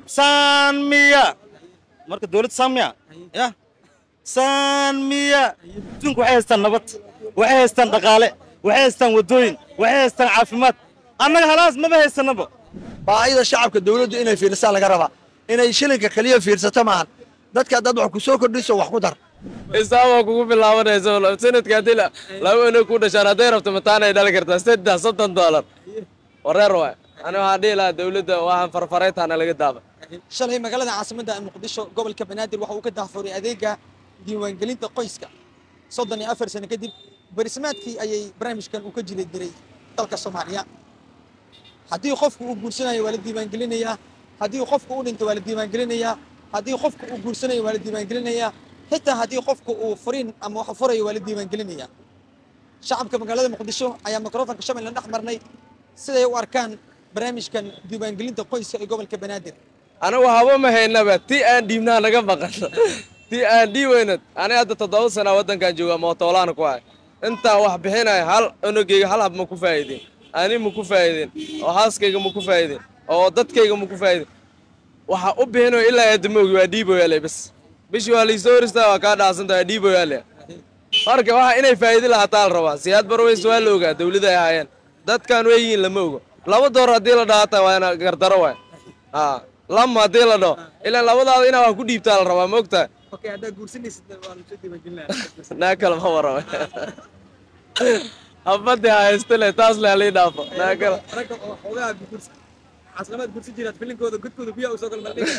saanmiya marka dowladda saanmiya ya saanmiya adduunku waxay haystaan nabad waxay haystaan dhaqaale waxay haystaan waddooyin waxay haystaan caafimaad annaga halaas maba haysanaba baahida shacabka dowladdu inay fiirsaa laga rabaa inay shilinka keliya fiirsato maahan dadka haddaad wax ku soo kordhiso wax ku dar isaabaa kugu bilaabanaysa sanadka haddii la- laba inay ku dhashaan hadday rabto mataanay dhali kartaa saddex soddon doolar wareer waay ani waxaan dhihi lahaa dowladda waxaan farfaraytaana laga daaba shalay magaalada caasimadda muqdisho gobolka banaadir waxa uu ka dahfuray adeega diiwaangelinta qoyska soddon iyo afar sano kadib barismaadkii ayay barnaamijkan uu ka jiri diray dalka soomaaliya haddii qofku uu guursanayo waa la diiwaangelinayaa haddii qofku uu dhinto waa la diiwaangelinayaa haddii qofku uu guursanayo waa la diiwaangelinayaa xitaa haddii qofku uu furiin ama wax furayo waa la diiwaangelinayaa shacabka magaalada muqdisho ayaa mikrofonka shabeelle dhex marnay siday u arkaan barnaamijkan diiwaangelinta qoyska ee gobolka banaadir anigu haba ma haynaba ti aan dhiibnaa naga maqan ti aan dhiibayno ani hadda toddoba sana waddankan jooga mootoolaana ku ahay intaan wax bixinaya hal onogeyga hal hab ma ku faa'iidin ani ma ku faa'iidin oo haaskayga ma ku faa'iidin oo dadkayga ma ku faa'iidin waxa u bixinayo ilaa aadamoogi waa dhiiboyaale bas bishii waa laysoo horistaa waa kaa dhaasanta waa dhiiboyaale marka waxa inay faa'iidi lahataa la rabaa siyaad barways waa la ogaa dawladda ay ahaayeen dadkan way yihiin lama ogo laba door haddii la dhaata waana gardaro waay haa lama haddii la dhaho ilaan labadaada inaa wax ku dhiibtaa la rabaa ma ogtahay okay haddaa guursanaysid waa lasoo diiwaangelinaya naa kale ma waraba habadii haysta le taas le halii dhaafo naa kale ragga oo xoogaha guursa caslamaad guursan jiraad filinkooda godkooda biyaa u soo kala maldhigaya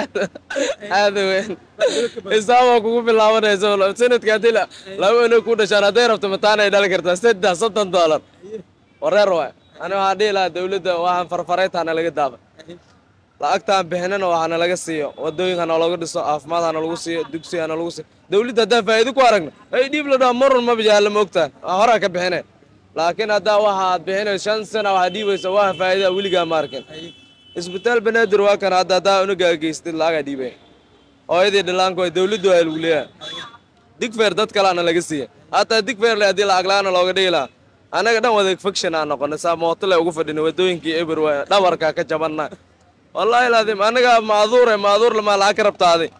aada weyn isaabaa kugu bilaabanaysa sanadka haddii la- laba inay ku dhashaan hadday rabto mataanay dhali kartaa saddex soddon doolar wareer waay ani waxaan dhihi lahaa dowladda waxaan farfaraytaana laga daaba lacagtaan bixinana waxaana laga siiyo wadooyinka nalagu dhiso caafimaad hana lagu siiyo dugsi hana lagu siiyo dowladda haddaan faa'iido ku aragno ay dhiib la dhaho marun ma bijaala ma ogtahay waa horaa ka bixinay laakiin haddaa waxa aad bixinayso shan sana waxaad dhiibaysa waa faa'iida weligaa ma arkin isbitaal banaadir waa kan hadda haddaa unagaa geystid lacagaa dhiibay hooyadii dhallaanku ay dowladdu ay lagu leeyahay digfeer dad kaleana laga siiya hataa digfeer le haddii lacag la-aana looga dhigi lahaa annaga dhan wada faction aan noqonay saa mooto le ugu fadhina wadooyinkii eber waay dhabarka ka jabanna wallaahi laadim annaga maaduure maaduur lamaa lacag ka rabtaaday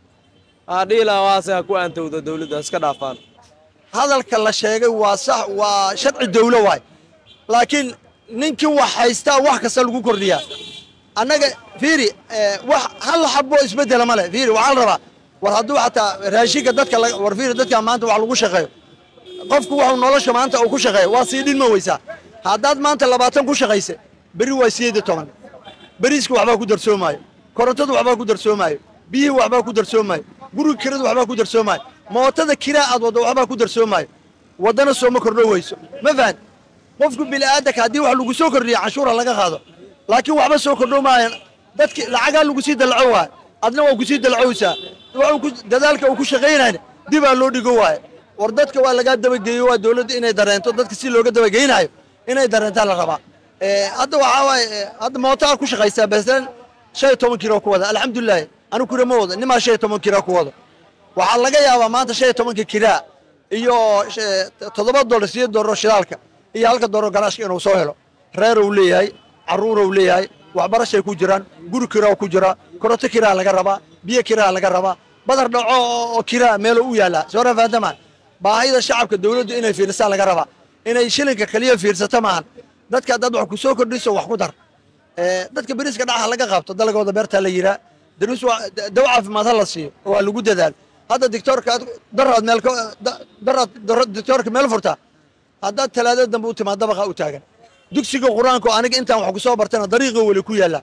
waxaa dhihi lahaa waase ha ku aantowda dowladda iska dhaafaan hadalka la sheegay waa sax waa sharci dawlo waay laakiin ninkii wax haystaa wax kasta lagu kordhiyaa annaga fiiri eh, wax hal xabo isbedela male fiiri waxaa la rabaa war hadduu xataa raashinka dadka laga- war fiiri dadka maanta wax lagu shaqeeyo qofku wuxuu nolosha maanta uu ku shaqeeyo waa sii dhinma weysaa haddaad maanta labaatan ku shaqaysa beri waa sideed iyo toban beriiska waxbaa ku darsoomaayo korontadu waxbaa ku darsoomaayo biyihii waxbaa ku darsoomaayo guriga kirada waxbaa ku darsoomaayo mootada kiraa aad waddo waxbaa ku darsoomaayo waddana sooma kordho weyso ma fahan qofku bini'aadanka haddii wax lagu soo kordhiyo canshuura laga qaado laakiin waxba soo kordho maayan dadki lacagaa lagu sii dalaco waayo adna waa kusii dalacowsaa wuxuu ku dadaalka uu ku shaqaynayna dibaa loo dhigo waayo war dadka waa lagaa dabageeyo waa dowladda inay dareento dadka si looga dabageynayo inay dareentaa la rabaa Eh, hadda waxaa waaye eh, hadda mootaa ku shaqaysaa basan shan iyo toban kilo ku wada alxamdulilahi anigu kira ma wado nimaa shan iyo toban kira ku wado waxaa laga yaabaa maanta shan iyo tobanka kiraa iyo sh- toddoba dolar sideed dolar oo shidaalka iyo halka dolar garaashka inuu soo helo reer uu leeyahay carruur uu leeyahay waxbarashay ku jiraan guri kiraa ku jira koronto kiraa laga rabaa biyo kiraa laga rabaa badar dhaco oo oo kiraa meelo u yaallaa soo rafaadamaan baahida shacabka dowladdu inay fiirsaa laga rabaa inay shilinka keliya fiirsato maahan dadka haddaad wax ku soo kordhiso wax ku dar Eh, dadka beriiska dhaca laga qabto dalagooda beertaa la yiraa daruus waa daw caafimaad ha la siiyo waa lagu dadaal hadda dictoorka aad daraad meel ka- da- daraad dara- dictoorka meel furtaa haddaad talaadada dambe u timaad dabaqa u taagan dugsiga qur-aanka oo aniga intaan wax ku soo bartana dariiqa weli ku yaalla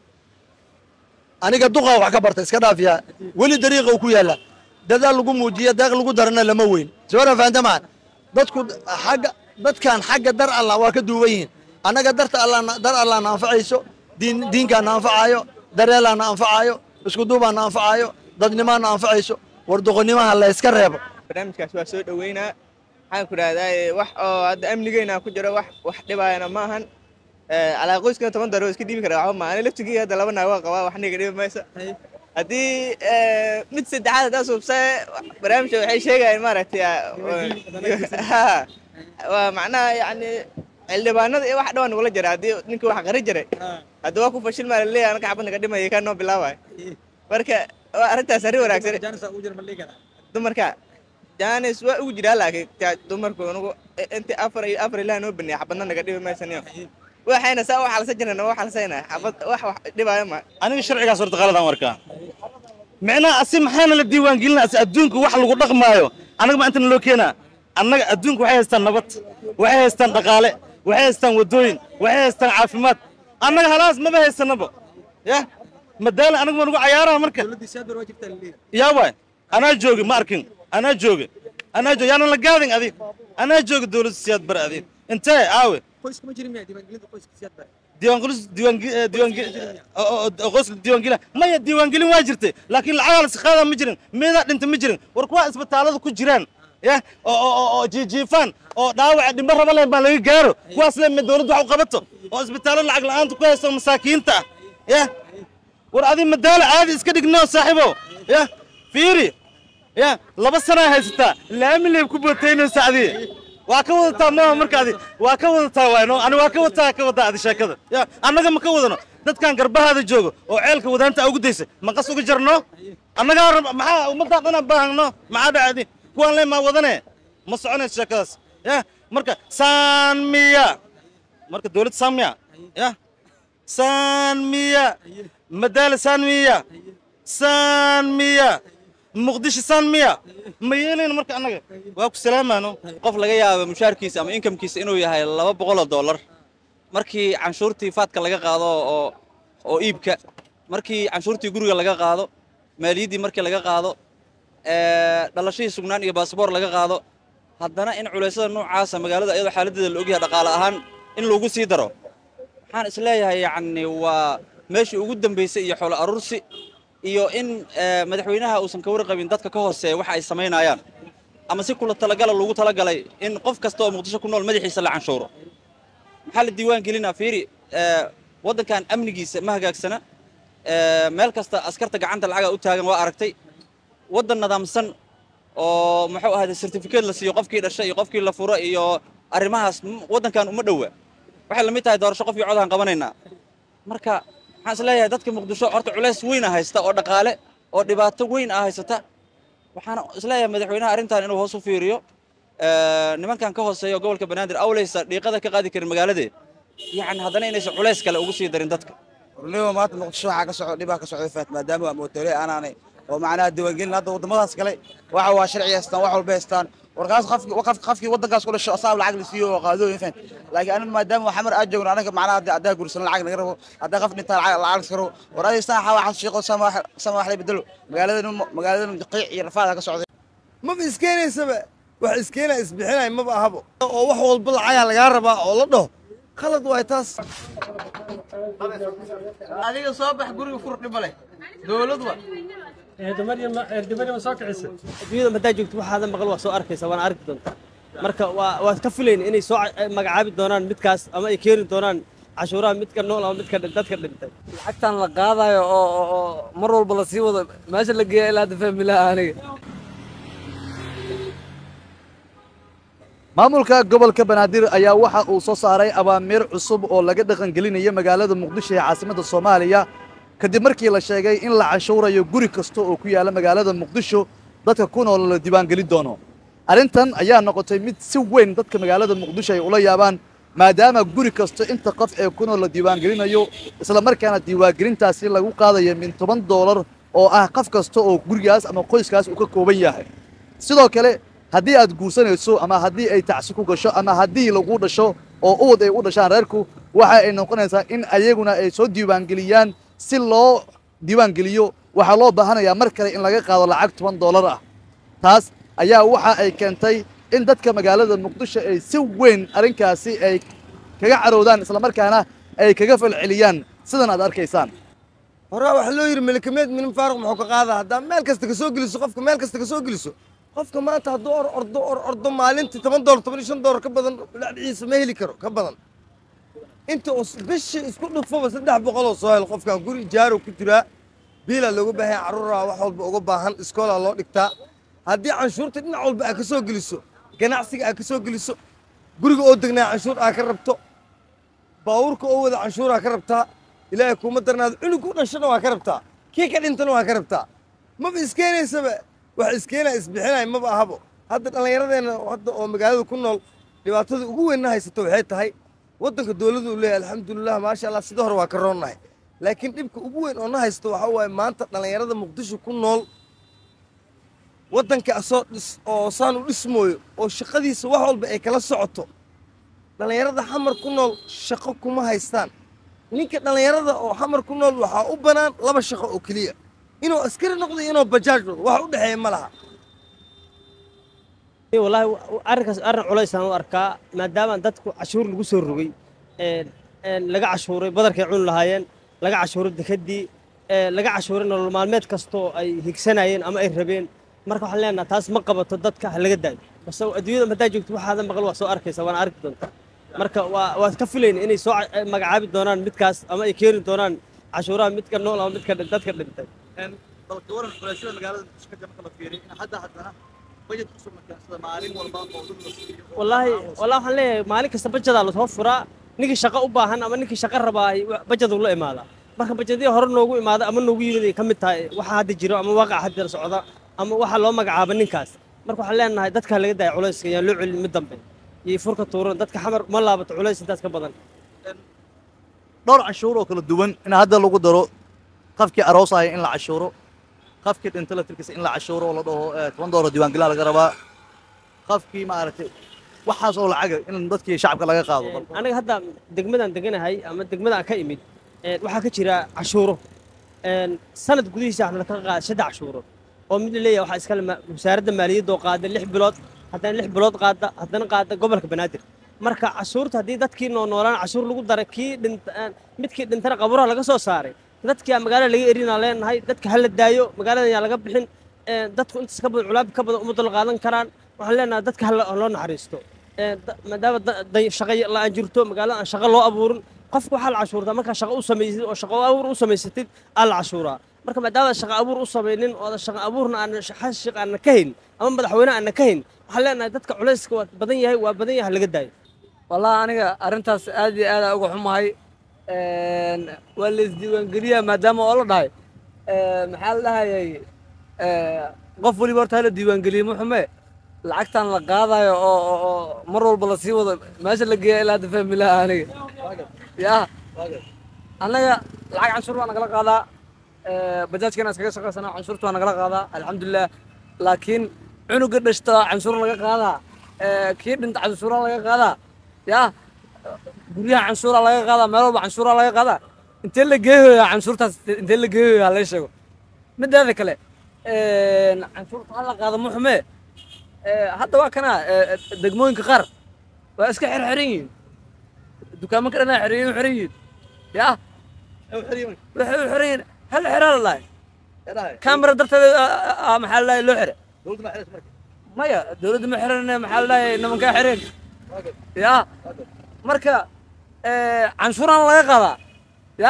aniga duqa wax ka barta iska dhaafiya weli dariiqa uu ku yaalla dadaal lagu muujiya deeq lagu darana lama weyn soo fahantamaan dadku xagga dadkan xagga dar allah waa ka duuban yihiin annaga darta allah dar allah na anfacayso diin diinkaa na anfacayo dareelaa na anfacayo isku duubaa na anfacayo dadnimaa na anfacayso war doqonnimaha la iska reebo barnaamijkaas waa soo dhoweynaa waxaan ku dhahdaa wax oo hadda amnigeena ku jiro wax wax dhibaayana ma ahan calaa qoyskana toban daro iska dhiibi kara waxba ma ani laftigii hadda laba naag waa qabaa wax niga dhibi maysa haddii mid saddexaad haddaa suubsa barnaamijka waxay sheegayaan maaragtay ha waa macnaha yacni xildhibaanada iyo wax dhawaan nagula jira haddii ninkii wax qari jiray hadda waa ku fashil maa laleeyahay anaka xabad naga dhimaya kaa noo bilaabay marka waa arrintaas arrin wanaagsan Janisa ugu jira ma liiga dumarka jaanis waa ugu jiraa laakiin taa dumarku anugu inti afar iyo afar ilaah noo baneeya xabadna naga dhibi maysaniyo waxayna saa u xalsa jirana waa xalsayna xabad wax wax dhibaayo ma aniga sharcigaas horta qaladaan warkaa micnaha asi maxaana la diiwaangelina asi adduunku wax lagu dhaqmaayo annaga ma intana loo keenaa annaga adduunku waxay haystaan nabad waxay haystaan dhaqaale waxay haystaan waddooyin waxay haystaan caafimaad annaga halaas maba haysanaba ya madaala anaga ma nagu cayaaraha marka dowladda siyaad bar waa jirtaa la liiga yaa waay anaa jooga ma arkin anaa jooga anaa jooga yaanan la gaadin adig anaa jooga dowladda siyaad bar adig intee aawe qoyska ma jirin miya diiwaangelinta qoyska siyaad bar diiwaangelis diiwaange diiwaange qoyska diiwaangelin maya diiwaangelin waa jirtay laakiin lacagaa la isqaadaa ma jirin meedaa dhinta ma jirin war kuwa isbitaalada ku jiraan ya oo oo oo- oo jiijiifaan oo dhaawaca dhimbo raba leh baa laga gaaro kuwaas le dowladdu wax u qabato oo isbitaallo lacag la'aanta ku haysto masaakiinta ah ya war adi madaalo caadi iska dhigno saaxiibo ya fiiri ya laba sanaa haysataa laami leeb ku bootaynaysa adi waa ka wadataa maaha marka adi waa ka wadataa waayno ani waa ka wadataa ka wadaa adi sheekada ya annaga ma ka wadano dadkan garbahaada joogo oo ceelka wadaanta ugu daysa maqas uga jarno annagaa rab maxaa ummaddaa dhanaan baahano maxaa dhacdi kuwaan le maa wadane ma soconayso sheekadaas ya marka saanmiya marka dowlad saanmiya ya saanmiya madaala saanmiya saanmiya muqdisho saanmiya ma yeelayno marka annaga waa ku salaamaano qof laga yaabo mushaarkiisa ama inkamkiisa inuu yahay laba boqol oo dollar markii canshuurtii faadka laga qaado oo oo iibka markii canshuurtii guriga laga qaado maaliyaddii markii laga qaado ee, dhalashadii sugnaan iyo baasboor laga qaado haddana in culeysyada noocaasa magaalada iyadoo xaaladeeda la ogyahay dhaqaale ahaan in lagu sii daro waxaan isleeyahay yacni waa meeshii ugu dambaysay iyo xoolo aruursi iyo in ee, madaxweynaha uusan ka warqabin dadka ka hooseeya waxa ay samaynayaan ama si kula talagala loogu talagalay in qof kasta oo muqdisho ku nool madaxiisa la canshuuro maxaa la diiwaan gelinaa fiiri ee, waddankan amnigiisa ma hagaagsana ee, meel kasta askarta gacanta lacaga u taagan waa aragtay waddan nidaamsan oo muxuu ahaaday certificate la siiyo qofkii dhashay iyo qofkii la furo iyo arrimahaas m- waddankan uma dhowa waxay la mid tahay doorasho qofkii codaan qabanaynaa marka waxaan isleeyahay dadka muqdisho horta culays weyna haysta oo dhaqaale oo dhibaato weyn ah haysata waxaan isleeyahay madaxweynaha arrintan inuu hoos u fiiriyo ee, nimankan ka hooseeya oo gobolka banaadir awleysa dhiiqada ka qaadi karin magaaladee yacni haddana inaysan culays kale ugu sii darin dadka warnimo maanta muqdisho waxaa ka socda dhibaa ka socda faat maadaama waa mootore aanaanay oo macnaha diiwaangelin hadda waddamadaas kale waxa waa sharci haystaan wax walba haystaan warkaas qofki qof- qofkii waddankaas ku dhasho asaab lacag la siiyo oo qaadooyin fahan laakiin aniga maadaama xamar aad joogno anaga macnaha hadda haddaa guursan lacag naga rabo haddaa qof dhintaa lacag lacag laska rabo war adiga saan waxaa shiiqo sama sama wax la bedelo magaaladan magaaladan qiic iyo rafaada ka socda maba iskeenaysaba wax iskeenaa isbixinay maba ahabo oo wax walba lacagaa lagaa rabaa oo la dhaho khalad waay taas adiga soo bax guriga fur dhiba leh dowlad wa adduunyada haddaa joogto waxaadan maqal waa soo arkaysa waana arki doontaa marka waa waad ka filayn inay soo ca- magacaabi doonaan midkaas ama ay keeni doonaan cashuuraha midka nool ama midka dhin- dadka dhintay lacagtan la qaadayo oo oo- oo mar walba la sii wado meesha la geeya ilaa hadda fahmi laha aniga maamulka gobolka banaadir ayaa waxa uu soo saaray abaamiir cusub oo laga dhaqangelinaya magaalada muqdisho ee caasimadda soomaaliya kadib markii la sheegay in la canshuurayo guri kasta oo ku yaala magaalada muqdisho dadka ku nool la diiwaangelin doono arrintan ayaa noqotay mid si weyn dadka magaalada muqdisho ay ula yaabaan maadaama guri kasta inta qof ee ku nool la diiwaangelinayo isla markaana diiwaangelintaasi lagu qaadayo min toban doolar oo ah qof kasta oo gurigaas ama qoyskaas uu ka kooban yahay sidoo kale haddii aad guursanayso ama haddii ay tacsi ku gasho ama haddii lagu dhasho oo uwad ay u dhashaan reerku waxa ay noqonaysaa in ayaguna ay soo diiwaangeliyaan si loo diiwaangeliyo waxaa loo baahanayaa mar kale in laga qaado lacag toban doolar ah taas ayaa waxa ay keentay in dadka magaalada muqdisho ay si weyn arrinkaasi ay kaga caroodaan islamarkaana ay kaga falceliyaan sidan aad arkaysaan horaa waxaa loo yidhi melekameed minim faaruq muxuu ka qaadaa haddaa meel kasta ka soo geliso qofka meel kasta ka soo geliso qofka maanta hadduu or ordo or ordo maalintii toban doolar toban iyo shan doolar ka badan dhacdhiciisa ma heli karo ka badan inta uu bishii isku dhufaba saddex boqol oo soo helo qofkan guri ijaaro ku jiraa biilaa looga baahan carruuraa wax walba uga baahan iskoolaa loo dhigtaa haddii canshuurta dhinac walba aad ka soo geliso ganacsiga aad ka soo geliso guriga oo degnaa canshuur aa ka rabto baabuurka oo wada canshuur aa ka rabtaa ilaahay kuuma darnaado cunug ku dhashana waa ka rabtaa kii ka dhintana waa ka rabtaa maba iskeenaysaba wax iskeenaa isbixinaya maba ahabo hadda dhallinyaradeenna hadda oo magaalada ku nool dhibaatada ugu weynna haysato waxay tahay waddanka dowladdu uu leeyahay alxamdulilah maasha allah sida hore waa ka roonnahay laakiin dhibka ugu weyn oo na haysto waxaa waaye maanta dhallinyarada muqdisho ku nool waddanka asoo dhis oo saan u dhismooyo oo shaqadiisa wax walba ay kala socoto dhallinyarada xamar ku nool shaqo kuma haystaan ninka dhallinyarada oo xamar ku nool waxaa u bannaan laba shaqo oo keliya inuu askari noqdo iyo inuu bajaaj noqdo wax u dhexeeya ma laha wallaahi arrinkaas arrin culaysaan u arkaa maadaama dadku cashuur lagu soo rogay een een laga cashuuray badarkay cuni lahaayeen laga cashuuray dekedii ee laga cashuuray nolol maalmeed kastoo ay higsanayeen ama ay rabeen marka waxaan leenahay taas ma qabato dadka ha laga daayo base adduunyada haddaa joogto waxaadan maqal waa soo arkaysa waana arki doonta marka waa waad ka filayna inay soo ca- magacaabi doonaan midkaas ama ay keeni doonaan cashuuraha midka nool ama midka dhin- dadka dhintay balka waran xulashada magaalada muqdisho ka marka la fiiriyo in hadda haddana bajet cusub la keensada maalin walba oo dad la siiyo oo wallaahi wallaahi waxaan leeyahay maalin kasta bajadaa lasoo furaa ninkii shaqo u baahan ama ninkii shaqo rabaa bajadu la imaadaa marka bajadii hore noogu imaada ama noogu yimid ay ka mid tahay waxa hadda jiro ama waaqaca hadda socda ama waxa loo magacaaba ninkaas marka waxaan leenahay dadka laga daaya culayska yaan loo celin mid dambe iyo furka tuuran dadka xamar ma laabato culays intaas ka badan dhowr canshuur oo kala duwan in hadda lagu daro qafkii aroosaya in la cashuuro qafkii dhinta laftirkiisa in la cashuuro oo la dhaho eh, toban doolar diiwaangelin laga rabaa qafkii maaragtay waxaas oo lacaga in dadkii shacabka laga qaado bal aniga hadda degmadan deganahay ama degmadan ka imid een, waxaa ka jira cashuuro een, sanad gudihiisa waxna ka qaada saddex cashuuro oo mid la leeyahay waxaa iskale ma- wasaaradda maaliyadda oo qaada lix bilood haddana lix bilood qaada haddana qaada gobolka banaadir marka cashuurta haddii dadkii noo noolaan cashuur lagu daray kii dhinta een, midkii dhintana qaburaha laga soo saaray dadkii aan magaalada laga erinaa leenahay dadka hala daayo magaalada yaa laga bixin een, dadku intaas ka badan culaab ka badan uma dul qaadan karaan waxaan leenahay dadka hala loo naxariisto Een, da- maadaama da- da- shaqo la'aan jirto magaalada aan shaqo loo abuurin qofka waxaa la cashuurtaa markaa shaqo u samaysid oo shaqo abuur u samaysatid aa la cashuuraa marka maadaama shaqo abuur u samaynin oo shaqo abuurna aan xashiq aanna ka hayn ama madaxweyne aanna ka hayn waxaan leenahay dadka culayska waa badan yahay waa badan yahay ha laga daayo wallahi aniga arrintaas aad iyo aad aan uga xumahay Een, waa la isdiiwaangeliyaa maadaama oo la dhahay Ee, maxaa la dhahayay ee, qof weliba horta hala diiwaangeliye ma xume lacagtan la qaadayo oo oo- oo mar walba lasii wado meesha la geeya ilaa hadda fahmi laha aniga ya annaga lacag canshuur baa nagala qaadaa Ee, bajaajkana iskaga shaqaysanaa canshuurta waa nagala qaadaa alxamdulilah laakiin cunuga dhashta canshuur laga qaadaa Ee, kii dhinta canshuura laga qaadaa ya guryaha canshuura laga qaadaa meel walba canshuura laga qaadaa intee la geeyoyaa canshuurtaas intee la geeyoyaa hala sheego mideeda kale een, canshuurta hala qaado ma xume Ee, hadda waa kana ee, degmooyinka qaar waa iska xirxiran yihiin dukaamanka dhanaa xiriyan xiran yihiin ya waxay u xiran yihiin hal xiraa la dhahay kamera darteeda aa- aa- maxaa la dhahay loo xire maya dowladda ma xiran maxaa la dhahay nimankaa xireen ya marka ee, canshuuraan laga qaadaa ya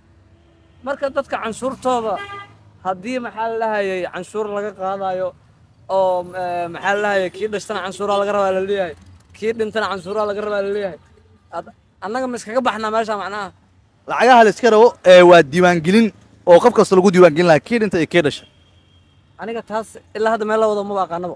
marka dadka canshuurtooda haddii maxaa la dhahayay canshuur laga qaadayo oo ee, maxaa la dhahayay kii dhashtana canshuuraa laga rabaa la leeyahay kii dhintana canshuuraa laga rabaa la leeyahay Ad- annaga ma iskaga baxnaa meesha macnaha lacagaha la iska rabo ee waa diiwaangelin oo qof kasta lagu diiwaangelin lahaa kii dhinta iyo kii dhasha aniga taas ilaa hadda meel la wado maba aqaanaba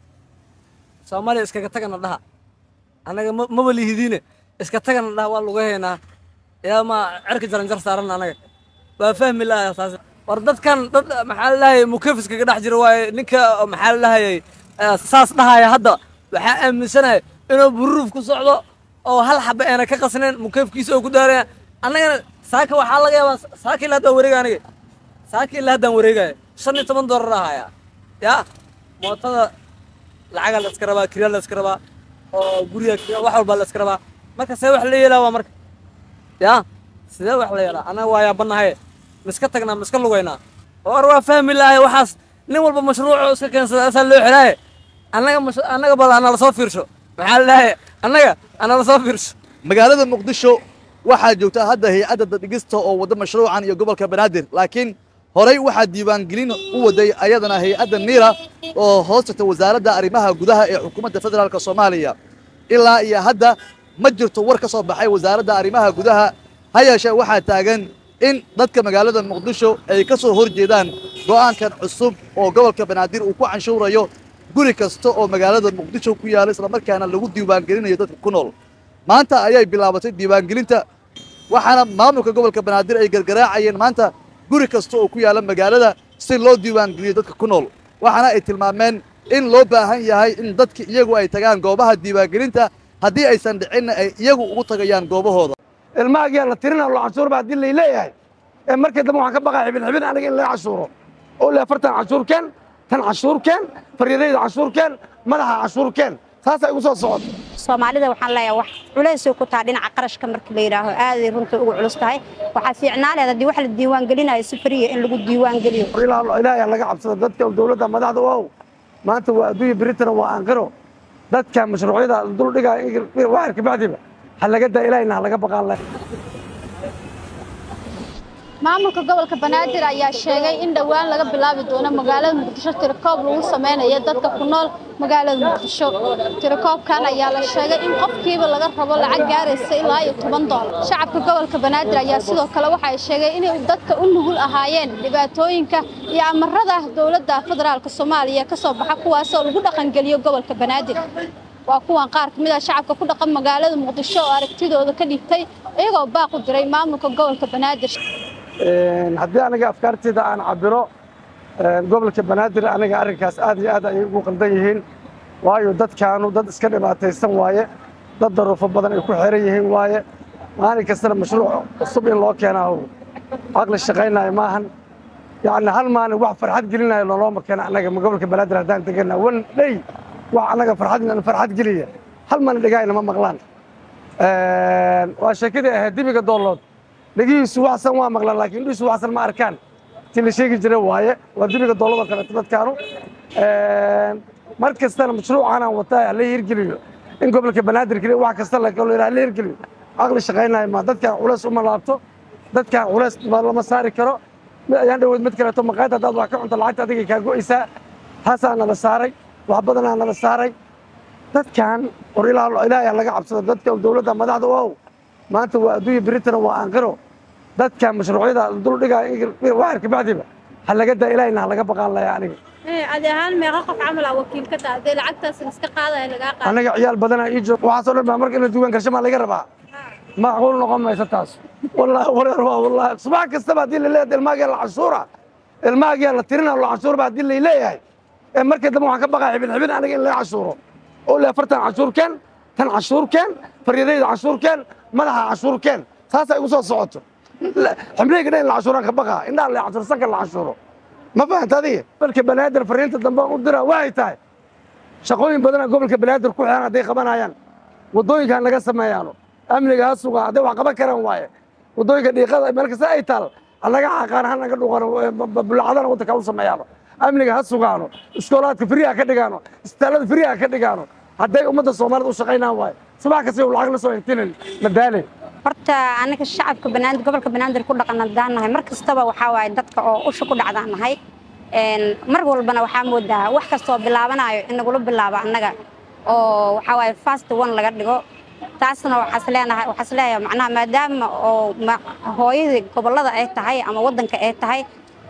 soomaaliya iskaga tagana dhaha anaga ma- maba lihidiine iska tagana dhaha waa lagu haynaa yaa ma cerka jaranjar saaran anaga waa fahmi lahaa taas war dadkan dad maxaa la dhahayay mukef iskaga dhex jira waaye ninka maxaa la dhahayay eh, saas dhahaya hadda waxaa aaminsanahay inuu buruuf ku socdo oo hal xaba eena ka qasnayn mukefkiisa oo ku daaraya annagana saaka waxaa laga yaabaa saaka ilaa haddaan wareega aniga saaka ilaa haddaan wareegaya shan iyo toban doolar ahaya ya mootada lacaga la iska rabaa kirya la iska rabaa oo guriga kirya wax walba la iska rabaa marka see wax la yeelaa waa marka ya sidee wax la yeelaa annaga waa yaabanahay miska tagnaa miska lugaynaa war waa fahmi lahay waxaas nin walba mashruuco iska keensada asaa loo xiraaye annaga mash- annaga bal ana lasoo fiirsho maxaa la dhahay annaga ana lasoo fiirsho magaalada muqdisho waxaa joogta hadda hay-adda dadhigista oo wadda mashruucan iyo gobolka banaadir laakiin horey waxaa diiwaangelin u waday ayadana hay-adda niira oo hoos tagta wasaaradda arrimaha gudaha ee xukuumadda federaalk soomaaliya ilaa iyo hadda ma jirto war ka soo baxay wasaaradda arrimaha gudaha ha yeeshee waxaa taagan in dadka magaalada muqdisho ay ka soo hor jeedaan go'aankan cusub oo gobolka banaadir uu ku canshuurayo guri kasta oo magaalada muqdisho ku yaala islamarkaana lagu diiwaangelinayo dadka ku nool maanta ayay bilaabatay diiwaangelinta waxaana maamulka gobolka banaadir ay gargaraacayeen maanta guri kasta oo ku yaala magaalada si loo diiwaangeliyo dadka ku nool waxaana ay tilmaameen in loo baahan yahay in dadka iyagu ay tagaan goobaha diiwaangelinta haddii aysan dhicinna ay iyagu ugu tagayaan goobahooda ilmahaagiyaa la tirina lo cashuur baa haddii lay leeyahay ee markii dambe waxaan ka baqaa xibin xibin aniga in laga cashuuro oo le afartan cashuurkeen tan cashuurkeen faryadayda cashuurkeen madaxa cashuurkeen saasaa igu soo socoto soomaalida waxaan leeyahay wax culaysay ku taha dhinaca qarashka marka la yidhaaho aaday runta ugu culus tahay waxaa fiicnaa leed haddii wax la diiwaan gelinayo si fariya in lagu diiwaan geliyo ilaahay laga cabsado dadka dowladda madaxda wow maanta waa adduunya britana waa aanqiro dadka mashruucyada duldhigaa waxar kabacdiba ha laga daa ilaahayna ha laga baqaan leh maamulka gobolka banaadir ayaa sheegay in dhowaan laga bilaabi doono magaalada muqdisho tirikoob lagu sameynayo dadka ku nool magaalada muqdisho tirikoobkan ayaa la sheegay in qofkiiba laga rabo lacag gaaraysa ilaa iyo toban doolar shacabka gobolka banaadir ayaa sidoo kale waxa ay sheegay inay dadka u nugul ahaayeen dhibaatooyinka iyo amarada dowladda federaalka soomaaliya ka soo baxa kuwaasoo lagu dhaqangeliyo gobolka banaadir waa kuwan qaar ka mid ah shacabka ku dhaqan magaalada muqdisho oo aragtidooda ka dhigtay iyagoo baaq u diray maamulka gobolka banaadir haddii aniga afkaarteyda aan cabiro gobolka banaadir aniga arrinkaas aad iyo aad ayay ugu qaldan yihiin waayo dadkaanu dad iska dhibaataysan waaye dad daruufo badan ay ku xiran yihiin waaye maalin kastana mashruuc cusub in loo keenaa caqli shaqaynayo maahan yacni hal maalin wax farxad gelinayo loolooma keena annaga gobolka banaadir haddaan degana wan dhey wax annaga farxad farxad geliya hal maalin dhegahayna ma maqlaan waa sheekadii ahayd dibiga doolood dhegihiisu waxsan waa maqlaan laakiin indhihiisu waxsan ma arkaan ti la sheegi jira waaye waa dibiga doolada kaleeto dadkaanu mar kastana mashruucanaan wataa hala hirgeliyo in gobolka banaadir keliya wax kasta la kalo hala hirgeliyo caqli shaqaynayo ma dadkaan culays uma laabto dadkaan culays lama saari karo ayaan dhaweyd mid kaleeto maqaayad haddaad wax ka cunto lacagta adigay kaa go'aysaa taasaa nala saaray wax badanaa nala saaray dadkan war ilaahay laga cabsado dadka dowladda madaxda wow maanta waa adduunya britana waa aanqiro dadka mashruucyada duldhigaa waxar kabacdiba ha laga daa ilaahayna ha laga baqaan laya aniga adi ahaan meeqa qof camal ah wakiil ka taha hadee lacagtaas iska qaadaya lagaa qaado aniga ciyaal badanaa ii jooga waxaasoo dhan baa marka in la diiwaan garsho maa laga rabaa macquul noqon mayso taas wallaahi wareer waa wallaahi subax kastaba haddii la leeyahay ilmaagiyaa la cashuura ilmaagiyaa la tirina la cashuurba haddii lay leeyahay ee markii dambe waxaan ka baqaa xibin xibin aniga in laga cashuuro oo le afartan cashuurkeen tan cashuurkeen faryadayda cashuurkeen madaxa cashuurkeen saasaa igu soo socoto xibnayga dhan in la cashuuraan ka baqaa indhaha la cashuur sanka la cashuuro ma fahanta adiga gobolka banaadir fariinta dambe aan u diraa waxay tahay shaqooyin badanaa gobolka banaadir ku xiran hadday qabanayaan waddooyinkan naga sameeyaano amniga ha sugaa hadday wax qaban karaan waaye waddooyinka dhiiqada meel kasta ay taal hanaga xaqaan ha naga dhuqano bulacadana waddanka u sameeyaano amniga ha sugaano iskoolaadka firiha ka dhigaano isbitaallada firiha ka dhigaano hadday ummadda soomaalida u shaqaynaan waaye subax kasta u lacag la soo intinin madaale horta anaga shacabka banaadir gobolka banaadir ku dhaqan haddaan nahay mar kastaba waxaa waaye dadka oo usha ku dhacdaan nahay mar walbana waxaa moodaa wax kastoo bilaabanayo in nagula bilaabo annaga oo waxaa waaye fast one laga dhigo taasna waxaas leenahay waxaas leeyahay macnaha maadaama oo hooyadii gobollada ay tahay ama waddanka ay tahay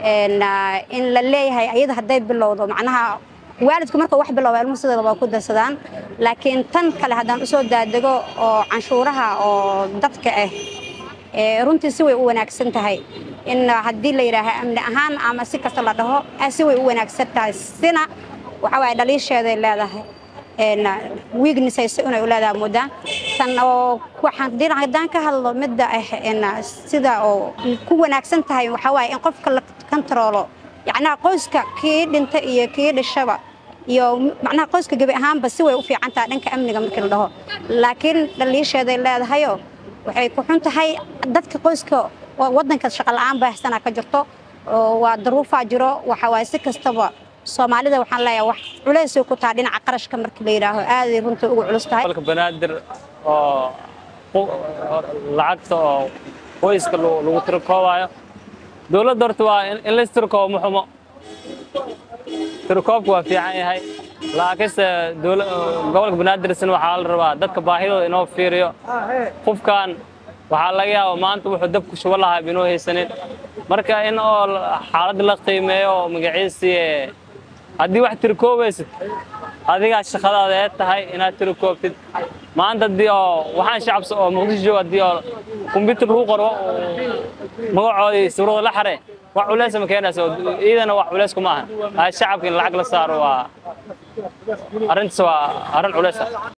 in la leeyahay ayada hadday bilowdo macnaha waalidku marka wax bilowba ilmuhu sideeda waa ku darsadaan laakiin tan kale haddaan usoo daadego oo canshuuraha oo dadka ah runtii si way u wanaagsan tahay in haddii la yidhaaha amni ahaan ama si kasta la dhaho si way u wanaagsan tahay sina waxa waaye dhaliisheeday leedahay weaknessayso inay u leedahay moodaan tan oo waxaan haddaan ka hadlo midda ah sida oo ku wanaagsan tahay waxaa waaye in qofka la kontaroolo yacnaha qoyska kii dhinta iyo kii dhishaba iyo macnaha qoyska gebi ahaanba si way u fiican tahay dhanka amniga markii la dhaho laakiin dhaliisheeday leedahayo waxay ku xun tahay dadka qoyska waddanka shaqa la'aan baahsanaa ka jirto waa daruufaa jiro waxa waaye si kastaba soomaalida waxaan leeyahay wax culaysay ku tahay dhinaca qarashka markii la yidhaaho aaday runta ugu culus tahay gobolka banaadir oo lacagta oo qoyska lagu tirikoobayo dowladda horta waa in la istirikoobo ma xumo tirikoobku waa fiican yahay laakiinse dowla- gobolka banaadirsan waxaa la rabaa dadka baahidooda inoo fiiriyo qofkan waxaa laga yaabaa maanta wuxuu dabku shubo lahaa inoo haysanin marka in oo xaaladda la qiimeeyo oo magaciisii eh, haddii wax tirikoobaysid adigaa shaqadaada ee tahay inaad tirikoobtid maanta haddii oo waxaan shacabsa oo muqdisho jooga haddii oo kombyutar lagu qoro magacoodii sawirada la xare wax culeys ma keenayso iidana wax culeys kuma ahan shacabka in lacag la saaro waa arrintaas waa arrin culeys ah